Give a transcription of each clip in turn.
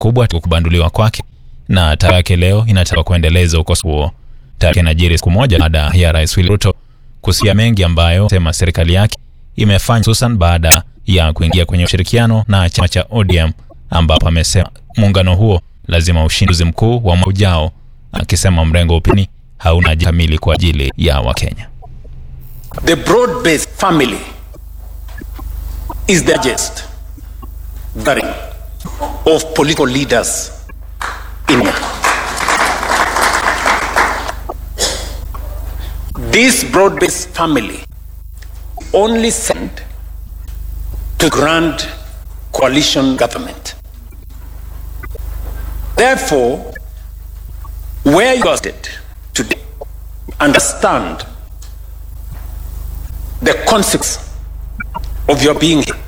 kubwa kubanduliwa kwake na tarehe yake leo inataka kuendeleza ukosoaji huo. Tarehe inajiri siku moja baada ya Rais William Ruto kusia mengi ambayo sema serikali yake imefanya hususan baada ya kuingia kwenye ushirikiano na chama cha ODM ambapo amesema muungano huo lazima ushinduzi mkuu wa mwaka ujao, akisema mrengo upini hauna ajenda kamili kwa ajili ya Wakenya. The broad-based family is the largest gathering of political leaders in Kenya. This broad-based family only sent to grand coalition government. Therefore, where you are seated today, understand the consequence of your being here.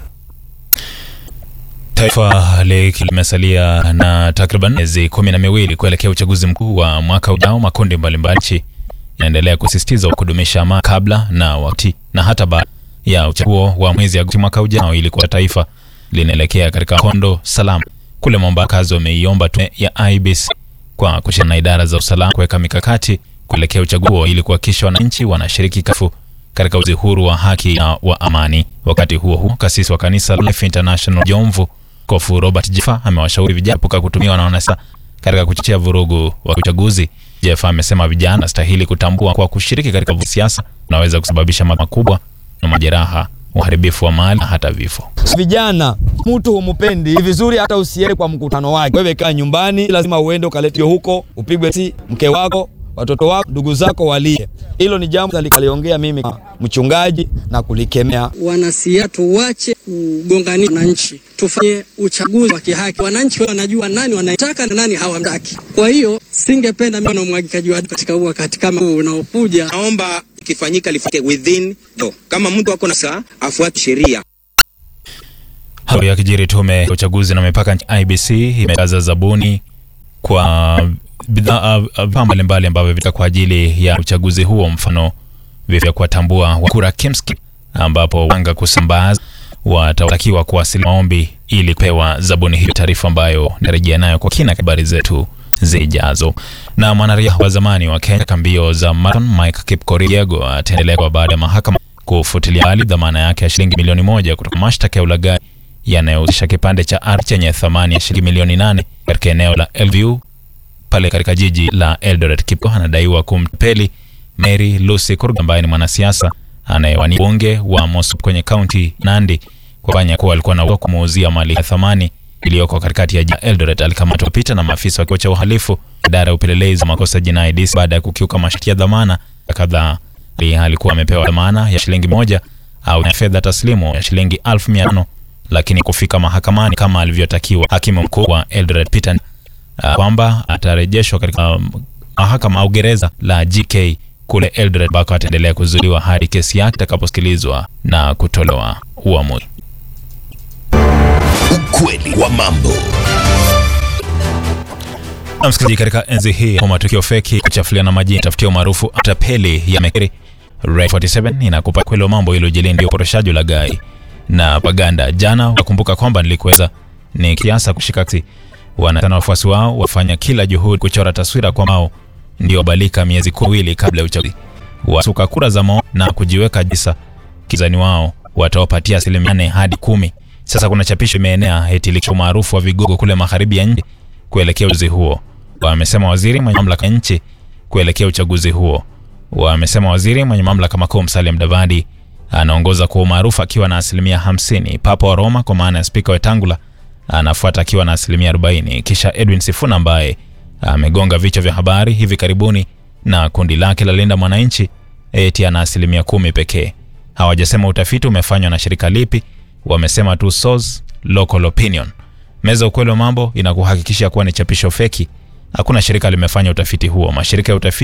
Taifa limesalia na takriban miezi kumi na miwili kuelekea uchaguzi mkuu wa mwaka ujao. Makundi mbalimbali nchi yanaendelea kusisitiza kudumisha amani kabla na wakati na hata baada ya uchaguzi wa mwezi Agosti mwaka ujao, ili kwa taifa linaelekea katika kondo salama. Kule Mombasa, kazi wameiomba tume ya IEBC kwa kushirikiana na idara za usalama kuweka mikakati kuelekea uchaguzi huo ili kuhakikisha wananchi wanashiriki kafu katika uchaguzi huru wa haki na wa amani. Wakati huo huo, kasisi wa kanisa Life International Jomvu Kofu Robert Jeffa amewashauri vijana kuepuka kutumiwa na wanasiasa katika kuchochea vurugu wa uchaguzi. Jeffa amesema vijana wanastahili kutambua kwa kushiriki katika siasa unaweza kusababisha madhara makubwa na majeraha, uharibifu wa mali na hata vifo. Vijana, mtu humupendi vizuri, hata usiende kwa mkutano wake. Wewe kaa nyumbani, lazima uende ukaletwe huko, upigwe si mke wako watoto wako ndugu zako walie. Hilo ni jambo likaliongea mimi mchungaji na kulikemea. Wanasiasa tuwache kugongania wananchi, tufanye uchaguzi wa kihaki. Wananchi wanajua nani wanataka na nani hawamtaki. Kwa hiyo singependa mimi na umwagikaji wa katika huu wakati kama huu unaokuja. Naomba ikifanyika lifike within no. Kama mtu ako na saa afuate sheria. Hayo yakijiri, tume ya uchaguzi na mipaka IBC imetangaza zabuni kwa bidhaa mbalimbali ambavyo vita kwa ajili ya uchaguzi huo, mfano vya kuwatambua kura KEMSKI, ambapo wanga kusambaza watatakiwa kuwasilisha maombi ili kupewa zabuni hiyo, taarifa ambayo narejea nayo kwa kina habari zetu zijazo. Na mwanariadha wa zamani wa Kenya mbio za marathon Mike Kipkorir ataendelea baada ya mahakama kufutilia mbali dhamana yake ya shilingi milioni moja kutoka mashtaka ya ulaghai yanayohusisha kipande cha ardhi chenye thamani ya shilingi milioni nane katika eneo la Elview pale katika jiji la Eldoret. Kipko anadaiwa kumtapeli Mary Lucy Kurg ambaye ni mwanasiasa anayewania bunge wa Mosop kwenye kaunti Nandi kwa kufanya kuwa alikuwa na kumuuzia mali ya thamani iliyoko katikati ya jiji Eldoret. Alikamatwa pita na maafisa wa kituo cha uhalifu idara ya upelelezi wa makosa jinai DCI baada ya kukiuka masharti ya dhamana kadhaa. Alikuwa amepewa dhamana ya shilingi moja au ya fedha taslimu ya shilingi elfu mia tano lakini kufika mahakamani kama alivyotakiwa hakimu mkuu wa Eldoret Peter Uh, kwamba atarejeshwa katika mahakama um, au gereza la GK kule Eldoret ambako ataendelea kuzuiliwa hadi kesi yake itakaposikilizwa na kutolewa uamuzi. Ukweli wa mambo. Na msikilizaji, katika enzi hii kwa matukio feki, kuchafuliana majina, tafutia umaarufu, tapeli ya mekeri Red 47 inakupa kweli wa mambo iliyojili ndio uporoshaji wa gai na paganda. Jana wakumbuka kwamba nilikuweza ni kiasa kushika kasi wanatana wafuasi wao wafanya kila juhudi kuchora taswira kwamba wao ndio balika miezi kuwili kabla ya uchaguzi, wasuka kura za maoni na kujiweka jisa kizani wao watawapatia asilimia nane hadi kumi. Sasa kuna chapisho imeenea eti likiwa maarufu wa vigogo kule magharibi ya nchi kuelekea uchaguzi huo. Wamesema waziri mwenye mamlaka nchi kuelekea uchaguzi huo, wamesema waziri mwenye mamlaka makuu Musalia Mudavadi anaongoza kwa umaarufu akiwa na asilimia hamsini. Papa wa Roma kwa maana ya spika Wetangula anafuata akiwa na asilimia 40, kisha Edwin Sifuna ambaye amegonga vichwa vya habari hivi karibuni na kundi lake la Linda Mwananchi eti ana asilimia kumi pekee. Hawajasema utafiti umefanywa na shirika lipi, wamesema tu source local opinion. Meza ukweli wa mambo inakuhakikisha kuwa ni chapisho feki. Hakuna shirika limefanya utafiti huo. Mashirika ya utafiti